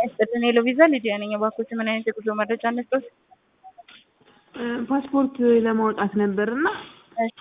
ይስጥልን ሄሎ ቪዛ ሊዲያ ነኝ። እባክዎት ምን አይነት የጉዞ መረጃ እንስጥዎት? ፓስፖርት ለማውጣት ነበር እና እሺ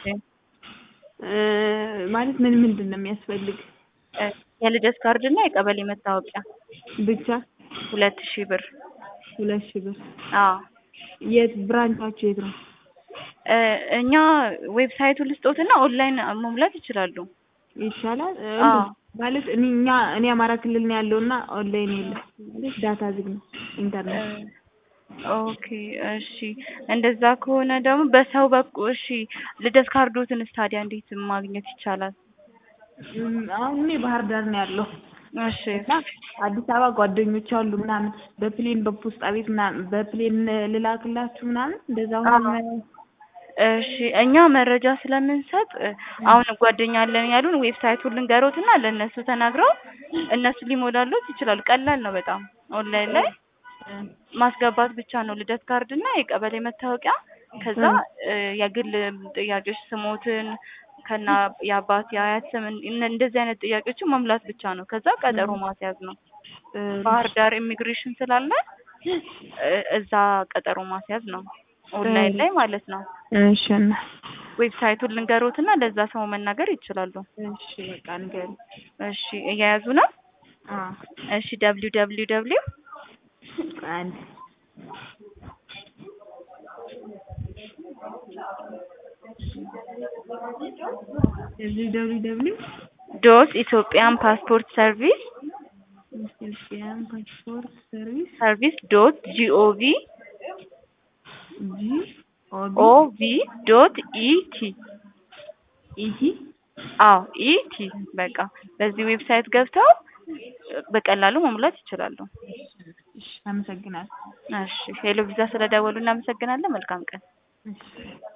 ማለት ምን ምንድን ነው የሚያስፈልግ? እ የልደት ካርድ እና የቀበሌ መታወቂያ ብቻ ሁለት ሺህ ብር። ሁለት ሺህ ብር። አዎ የት ብራንቻችሁ የት ነው? እ እኛ ዌብሳይቱን ልስጦትና ኦንላይን መሙላት ይችላሉ። ይቻላል እ አዎ ማለት እኔ እኛ እኔ አማራ ክልል ነው ያለው እና ኦንላይን የለም ማለት ዳታ ዝግ ነው ኢንተርኔት ኦኬ እሺ እንደዛ ከሆነ ደግሞ በሰው በኩል እሺ ልደት ካርዶትንስ ታዲያ እንዴት ማግኘት ይቻላል? እም፣ አሁን እኔ ባህር ዳር ነው ያለው እሺ እና አዲስ አበባ ጓደኞች አሉ ምናምን በፕሌን በፖስጣ ቤት ምናምን በፕሌን ልላክላችሁ ምናምን እንደዛ ሆነ እሺ እኛ መረጃ ስለምንሰጥ እ አሁን ጓደኛ አለን ያሉን ዌብሳይቱን ልንገሮትና ለእነሱ ተናግረው እነሱ ሊሞላሉት ይችላሉ። ቀላል ነው በጣም ኦንላይን ላይ ማስገባት ብቻ ነው። ልደት ካርድ እና የቀበሌ መታወቂያ ከዛ እ የግል ጥያቄዎች ስሞትን ከና የአባት የአያት ስም እነ- እንደዚህ አይነት ጥያቄዎችን መሙላት ብቻ ነው። ከዛ ቀጠሮ ማስያዝ ነው። ባህር ዳር ኢሚግሬሽን ስላለ እ እዛ ቀጠሮ ማስያዝ ነው። ኦንላይን ላይ ማለት ነው። እሺ እና ዌብሳይቱን ልንገሮትና ለዛ ሰው መናገር ይችላሉ። እሺ በቃ ንገሪኝ። እሺ እየያዙ ነው። አዎ እሺ ደብሊው ደብሊው ደብሊው አንድ ደብሊው ደብሊው ደብሊው ዶት ኢትዮጵያን ፓስፖርት ሰርቪስ ኢትዮጵያን ፓስፖርት ሰርቪስ ሰርቪስ ዶት ጂኦቪ ጂ ኦቢ ኦቪ ዶት ኢቲ ኢቲ አዎ ኢቲ በቃ በዚህ ዌብሳይት ገብተው በቀላሉ መሙላት ይችላሉ። እሺ አመሰግናለሁ። እሺ ሄሎ ቪዛ ስለደወሉ እናመሰግናለን። መልካም ቀን። እሺ